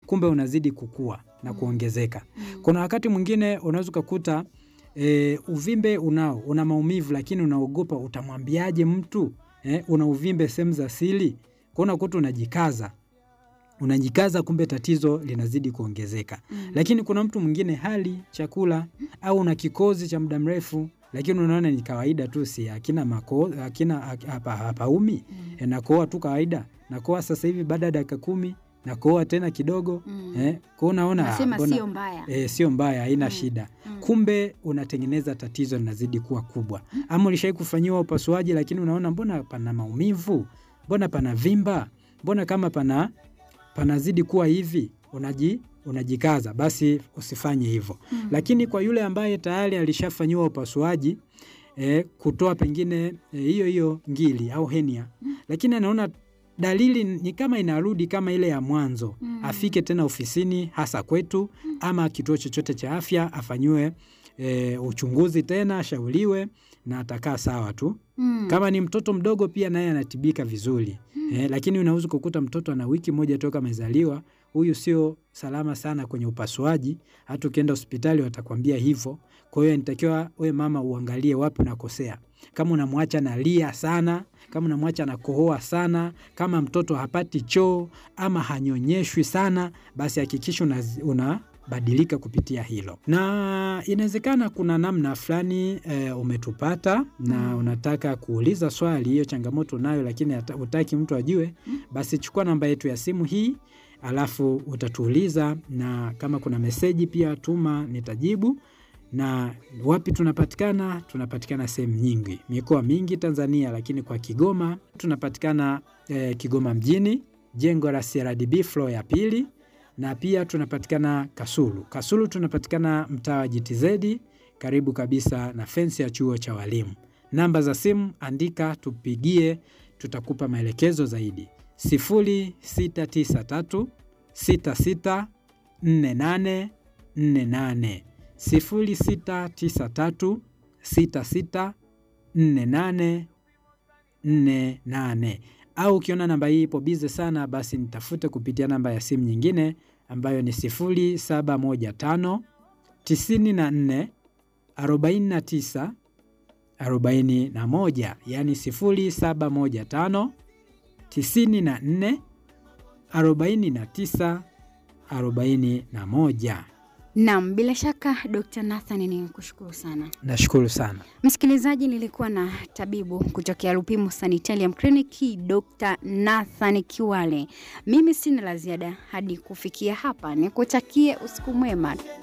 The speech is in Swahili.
kumbe unazidi kukua na Mm. kuongezeka. Mm. Kuna wakati mwingine unaweza ukakuta e, uvimbe unao una maumivu, lakini unaogopa utamwambiaje mtu e, una uvimbe sehemu za siri, kwa unakuta unajikaza unajikaza, kumbe tatizo linazidi kuongezeka. Mm. Lakini kuna mtu mwingine hali chakula au una kikozi cha muda mrefu, lakini unaona ni kawaida tu, si hakina mako, hakina hapa hapaumi, Mm. e, nakoa tu kawaida, nakoa sasa hivi baada ya dakika kumi nakoa tena kidogo Mm. eh, kwa unaona ah, Nasema mbona- sio mbaya. eh, sio mbaya, haina Mm. shida. Mm. Kumbe unatengeneza tatizo linazidi kuwa kubwa, ama ulishai kufanyiwa upasuaji, lakini unaona mbona pana maumivu, mbona pana vimba, mbona kama pana panazidi kuwa hivi, unaji unajikaza, basi usifanye hivyo. Mm. Lakini kwa yule ambaye tayari alishafanyiwa upasuaji eh, kutoa pengine eh, hiyo hiyo ngili au henia, lakini anaona dalili ni kama inarudi kama ile ya mwanzo, Mm. afike tena ofisini, hasa kwetu ama kituo chochote cha afya, afanyiwe e, uchunguzi tena, ashauriwe na atakaa sawa tu. Mm. Kama ni mtoto mdogo pia naye anatibika vizuri e, lakini unaweza kukuta mtoto ana wiki moja toka amezaliwa, huyu sio salama sana kwenye upasuaji. Hata ukienda hospitali watakwambia hivyo. Kwa hiyo inatakiwa we mama uangalie wapi unakosea, kama unamwacha nalia sana, kama unamwacha nakohoa sana, kama mtoto hapati choo ama hanyonyeshwi sana, basi hakikisha una, una badilika kupitia hilo, na inawezekana kuna namna fulani e, umetupata na Mm. unataka kuuliza swali, hiyo changamoto unayo, lakini hata- hutaki mtu ajue, basi chukua namba yetu ya simu hii, alafu utatuuliza, na kama kuna meseji pia tuma, nitajibu. Na wapi tunapatikana? Tunapatikana sehemu nyingi, mikoa mingi Tanzania, lakini kwa Kigoma tunapatikana eh, Kigoma mjini, jengo la CRDB floor ya pili na pia tunapatikana Kasulu. Kasulu tunapatikana mtaa wa GTZ karibu kabisa na fensi ya chuo cha walimu. Namba za simu andika, tupigie, tutakupa maelekezo zaidi. 0693 66 48 48 0693 66 48 48 au ukiona namba hii ipo bize sana, basi nitafute kupitia namba ya simu nyingine ambayo ni 0715 94 49 41, yani 0715 94 49 41. Naam, bila shaka Dr. Nathan ni kushukuru sana. Nashukuru sana. Msikilizaji, nilikuwa na tabibu kutokea Lupimo Sanitarium Clinic Dr. Nathan Kiwale. Mimi sina la ziada hadi kufikia hapa, nikutakie usiku mwema.